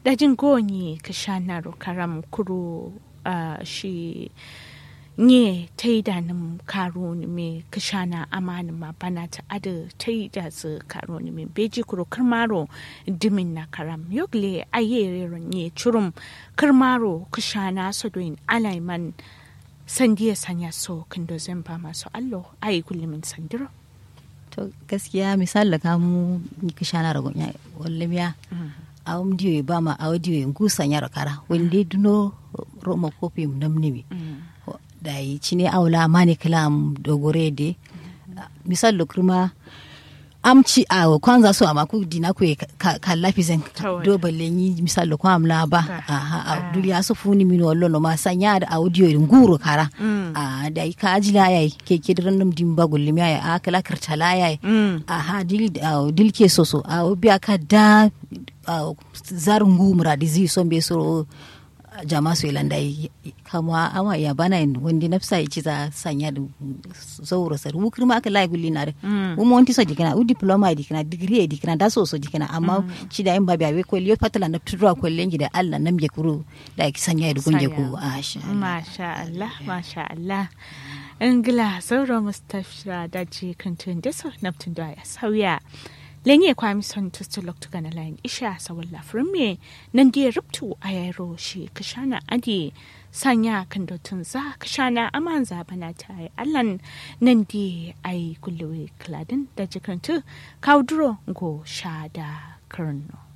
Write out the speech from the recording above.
dajin goni ka sha na karam kuro uh, shi nye ta yi da nim karo ni me ka sha na amani ma bana ta ada ta yi da su karo ni me beji kuro karmaro dimin na karam yogle ayere nye churum karmaro ka sha na sodoin alaiman sandiya sanya so kando zan ba masu allo ayi kullumin sandiro to gaskiya misali da kamu ka sha na ragon ya wallamiya a diyo ba ma a diyo ngusa nyara kara wende duno roma kopi namnimi da yi cine aula mani kalam dogore de misal lo kurma amci a kwanza so ama ku dina ku ka lafi zen do balle ni misal lo kwa amla ba aha a duniya so funi min wallo no ma sanya da audio nguro kara a da ka ajila yayi ke ke diran dim bagul mi ya a kala kartala yayi aha dil dil ke soso a biya ka da zarungu muradi zi so be so jama su ilanda kama ama ya bana yin wanda nafsa ya ci za sanya da zauro sar wukir ma aka layi gulli na da wuma wanti so jikina u diploma dikina degree dikina da so so jikina amma ci da yin babi abe ko liyo patala na tudura ko lengi da Allah nam je kuru da ki sanya da gunje ku masha Allah masha Allah ingila zauro mustafa da ji kantun da so naftun da ya sauya lenye kwami son tustu loktu gana lain isha sa walla frumme nan dia ruptu ayaro shi kashana adi sanya kan dotun za kashana aman za bana ta ai allan nan di ai kulluwe kladin da jikantu kaudro go shada karno